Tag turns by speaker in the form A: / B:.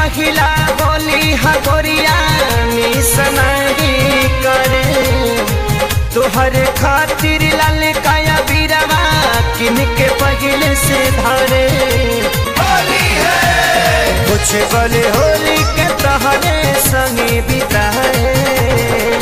A: पहिला होली हगोरिया मिसनाही करे तोहर खातिर लाल काया बीरवा किनके पहले से धरे होली है कुछ बोले होली के तहरे संगे बिताए